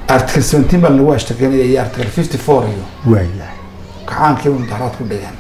article seventeen baa lagu ashtakeynaya iyo article fifty four iyo waayahay kacaankii mudaharaad ku dhigeen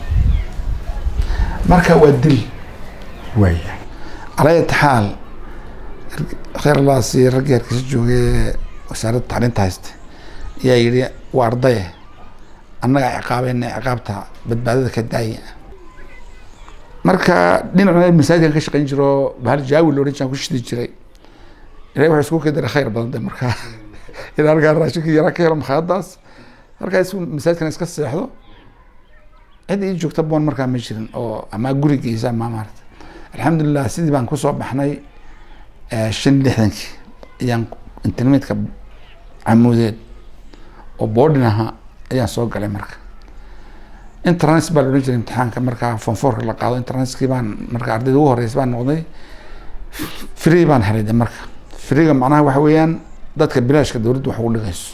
marka waa dil waayahay calaa ayati xaal khayr allaasi raggii hargeysa joogay wasaaradda tacliinta haysta ayaa yidhi waa ardaye annaga ciqaabayna ciqaabta badbaadada ka daaya marka dhinacna masaajidkan ka shaqayn jiro bahal jaawi la odhan jiraan ku shidi jiray ilahay wuxuu isku kediray khayr badan de markaa ilaa halkaa raashinkii yaraa ka helo makhaayadaas halkaa isku masaajidkan iska seexdo cid ii joogta boon markaa ma jirin oo ama gurigiisa ama maarata alxamdulilah sidii baan kusoo baxnay shan lixdankii ayaan internetka camuudeed oo boardin ahaa ayaan soo galay marka internet baa la odhan jiray imtixaanka markaa fonforka la qaado internetkii baan marka ardayda ugu horeysa baan noqday free baan helay de marka freega macnaha waxa weeyaan dadka bilaashka dowladda wax ugu dhigayso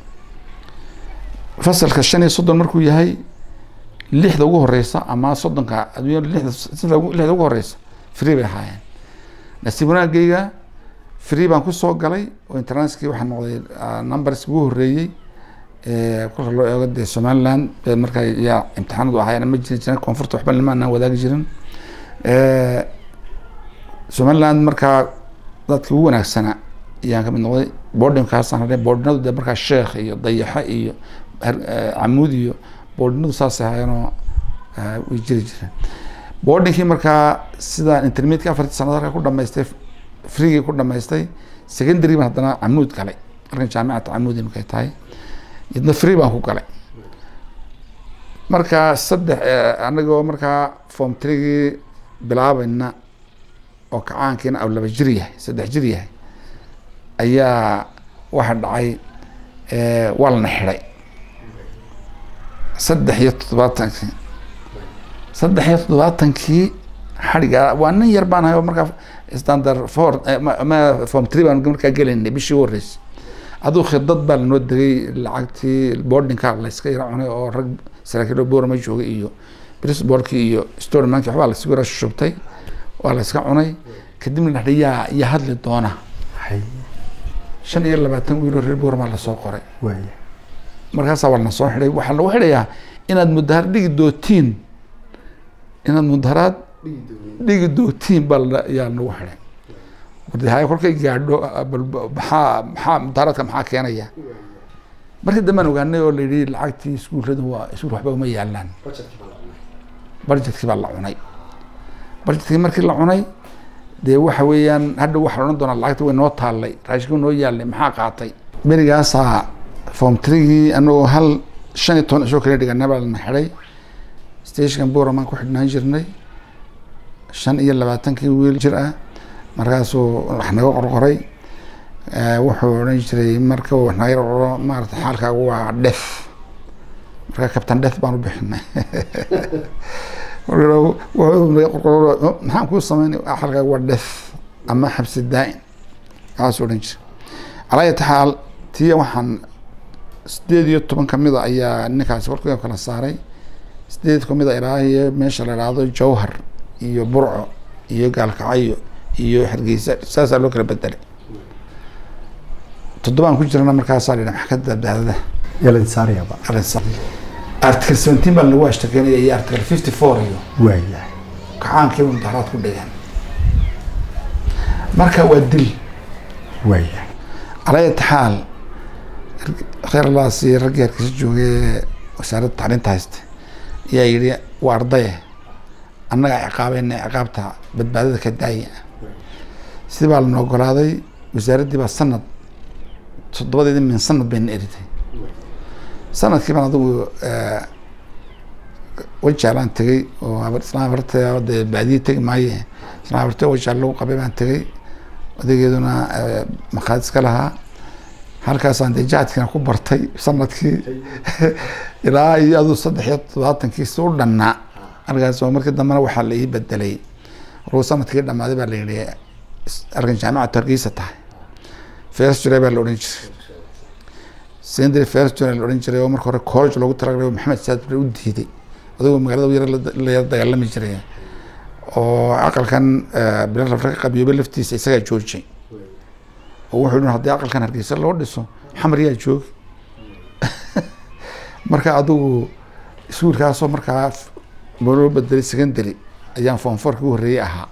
fasalka shan iyo soddon markuu yahay lixda ugu horeysa ama soddonka adduunya lixda sida ugu- lixda ugu horeysa free bay ahaayeen nasiib wanaagayga free baan kusoo galay oo internetkii waxaa noqday ah, numberski ugu horeeyey ee kolka loo eego dee somaliland ee markaa yaa imtixaanadu ahaayeen ma jirin jiran koonfurta waxba limaanaan wadaagi jirin Eh, somaliland markaa dadkii ugu wanaagsanaa ayaan kamid noqday boardingkaasaan hadhay boardinadu dee markaa sheekh iyo dayaxo iyo har- eh, camuud iyo boardinadu saasay ahaayeenoo eh, way jiri jireen boardingkii markaa sidaan intermediate afartii sanad halkaa ku dhamaystay freegii ku dhamaystay secondary baan haddana camuud galay markan jaamicata camuud markay tahay idna free baan ku galay marka saddex eh, anagoo markaa form threegii bilaabayna oo kacaankiina aw laba jir yahay saddex jir yahay ayaa waxa dhacay eh, waa lana xidhay saddex iyo toddobaatankii saddex iyo toddobaatankii xadhiga waa nin yar baan ahay oo markaa standard four eh, ma- ma form three baan markaa gelaynay bishii ugu horreysay aduu khidad baa lanoo degay lacagtii boardingka layska yara cunay oo rag saraakiil boorama joogay iyo brisborkii iyo stormanki waxbaa laysugu yara shubtay waa layska cunay kadibna la dhahay yaa yaa hadli doona hay shan iyo labaatan wiiloo reer boorama lasoo qoray waayahay markaasaa waa lana soo xidhay waxaa lagu xidhayaa inaad mudaharaad dhigi dootiin inaad mudaharaad dhigi dootiin baa la- yaa nagu xidhay wardehayo kolkay gaadho ah, bal ba- maxaa maxaa mudaharaadka maxaa keenaya markii dambaan ogaanay oo la yidhi lacagtii iskuulladu waa iskuul waxba uma yaalaan budgetkii baa la cunay budgetkii markii la cunay dee waxa weeyaan hadha waxaa la odhan doonaa lacagta way noo taallay raashinkii noo yaalay maxaa qaatay berigaasaa form threegii anagoo hal shan iyo toban cishoo kala dhiganay baa lana xidhay stationkan boramaan ku xidhnaan jirnay shan iyo labaatankii wiil jir ah markaasuu wax naga qorqoray Eh, wuxuu odhan jiray marka uu wax naga qorqoro maarata xaalkaagu waa dhef marka kabtan dhef baan u bixinay marka wuxuu naga qorqoro "Oh, maxaan kuu sameynay xaalkaagu waa dhef ama xabsi daa'in waxaasuu odhan jiray calaa ayati xaal tiya waxaan sideed iyo toban kamida ayaa ninkaasi warkii kala saaray sideed kamida ilaa iyo meesha la idhaahdo jawhar iyo burco iyo gaalkacyo iyo hargeysa saasaa loo kala bedelay toddobaan ku jirana markaasaa la yidhaha maxkamadda badbaadada yalan saarayaba arrinsa article seventeen baa lagu ashtakeynaya iyo article fifty four iyo waayahay kacaankii mudaharaad ku dhigeen marka waa dil waayahay calaa ayati xaal khayr allaasi raggii hargeysa joogay wasaaradda tacliinta haysta ayaa yidhi waa ardaye annaga ciqaabayna ciqaabta badbaadada ka daaya sidii baa lana ogolaaday wasaaraddii baa sanad toddobadeedii min sanad bayna eritay sanadkii baan adigu wajaalaan tegey oo habar islaan habarta dee baadiye tegi maaye islaan habarta wajaal lagu qabay baan tegey odageeduna maqaadis ka lahaa halkaasaan dee jahadkiina ku bartay sanadkii ilaa iyo aduu saddex iyo todobaatankiisi u dhannaa halkaas oo markii dambena waxaa la ii bedelay markuu sanadkii dhammaaday baa la yidhi arkan jaamicatu hargeysa tahay first july baa la odhan jiray secondary first july la odhan jiray oo marka hore college loogu talagalay oo maxamed saad bare u diiday adigoo magaalada yar la yar dagaalami jiray oo aqalkan bilal afrika qabiyoobe laftiisa isagaa joojiyay oo wuxuu yihi haddii aqalkan hargeysa loo dhiso xamar yaa joogi marka adigu iskuulkaasoo markaa loo bedelay secondary ayaan form fourka u horreeyey ahaa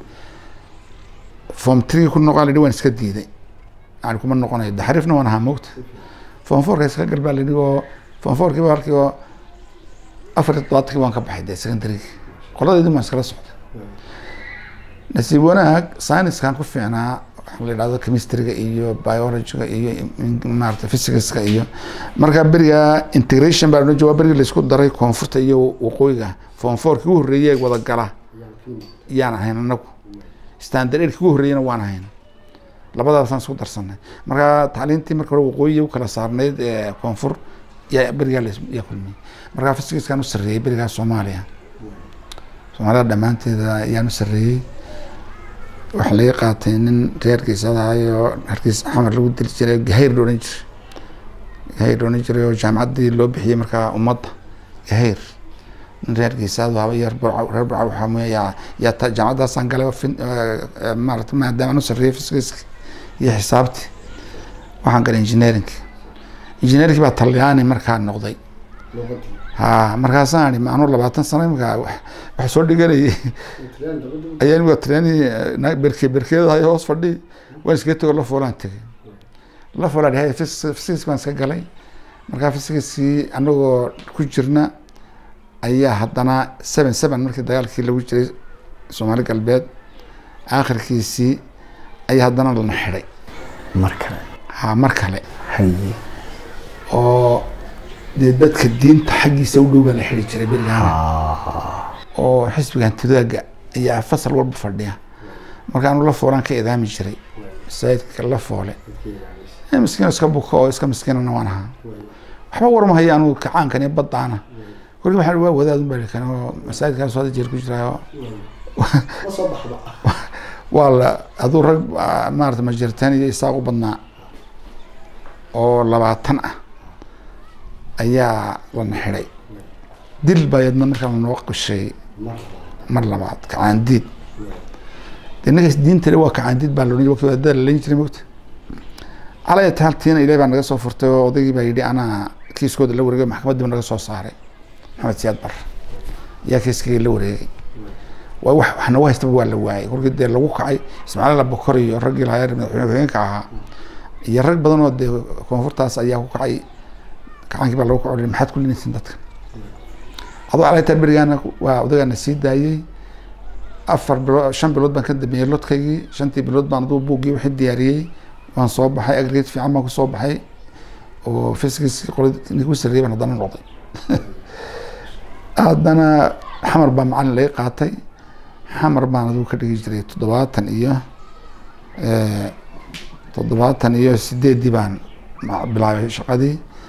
form three ku noqon lidhi waan iska diiday yani kuma noqonayo daxariifna waan ahaa mogta form fourka iska gal baa lidhi oo form fourkiiba halkii oo afar iyo todobaatankii waan ka baxay dee secondarygi qoladeedii waan iskala socday nasiib wanaag sciencekan ku fiicnaa waxaa la yidhahdo chemistryga iyo biologyga iyo maarata physicska iyo markaa beriga integration baa loo jawaa beriga laisku daray koonfurta iyo waqooyiga form fourkii u horreeyey wada gala yaan ahayn anagu standard eight ugu horreeyena waan ahayn labadaasaan isku darsanay marka tacliintii marka hore waqooyi u kala saarnayd ee koonfur yaa berigaa yaa kulmiyey markaa physicaskaan u sarreeyey berigaa soomaaliya soomaalida dhammaanteeda ayaan u sarreeyey waxaa laga qaatay nin reer geesadahayo hargeys xamar lagu dili jiray gahayr la odhan jiray gahayr la odhan jiray oo jaamacaddii loo bixiyey markaa ummadda gahayr nin reer geesaadu haba iyo burca reer burca waxaa mooya yaa yaa ta jaamacaddaasaan galay oo fin maarata maadaama aan u sarreeyey fiskiska iyo xisaabtii waxaan galay engineering engineering baa talyaani markaa noqday ha markaasaan ihi anuu labaatan sano imika wax soo dhiganayay ayaa imika treni berke berkeedahay hoos fadhi waan iskaga tego la foolaan tegay la foolaan hay physics baan iska galay markaa physicskii anagoo ku jirna ayaa haddana seven seven markii dagaalkii lagu jiray soomaali galbeed aakhirkiisii ayaa haddana lana xidhay mar kale ha mar kale haye oo dee dadka diinta xaggiisa u dhow baa la xidhi jiray berigaana oo xisbiga hantidaaga ayaa fasal walba fadhiya marka anu la foolaan ka idaami jiray masaajidka la foole miskiin iska buko oo iska miskiinana waan ahaa waxba warmahaya anu kacaankan iyo baddaana kolkii waxaan waa wadaadun baa kan oo masaajidkaas hada jeer ku jiraayo waa la aduu rag maarata majirtaan iyo isaaq u badnaa oo labaatan ah ayaa lana xidhay dil baa yadna markaa lanoo qishay mar labaad kacaandiid de ninkaas diintale waa kacaandiid baa laodhan waki wadaada lalayn jiray mogta calaya taaltiina ilahi baa naga soo furtay oo odaygii baa yidhi anaa kiiskooda la wareegay maxkamadiiba naga soo saaray maxamed siyaad bar yaa kiiskayga la wareegay waa wax wax nagu haystaba waa la waayay kolkii dee lagu kacay ismaaciil abakor iyo raggii lahaa madaxweyne hogeenka ahaa iyo rag badan oo dee koonfurtaas ayaa ku kacay kacaankii baa lagu kaco maxaad ku linaysin dadka adoo calaytaan berigaana waa odagaana sii daayey afar bilood shan bilood baan ka dambeeyey lodkaygii shantii bilood baan aduu buuggii wixii diyaariyey waan soo baxay agreed fiican baan kusoo baxay oo fiskiskii qolad ninki u sarreeyay baan haddana noqday haddana xamar baa macalin laga qaatay xamar baan aduu ka dhigi jiray toddobaatan iyo toddobaatan iyo sideeddii baan bilaabay shaqadii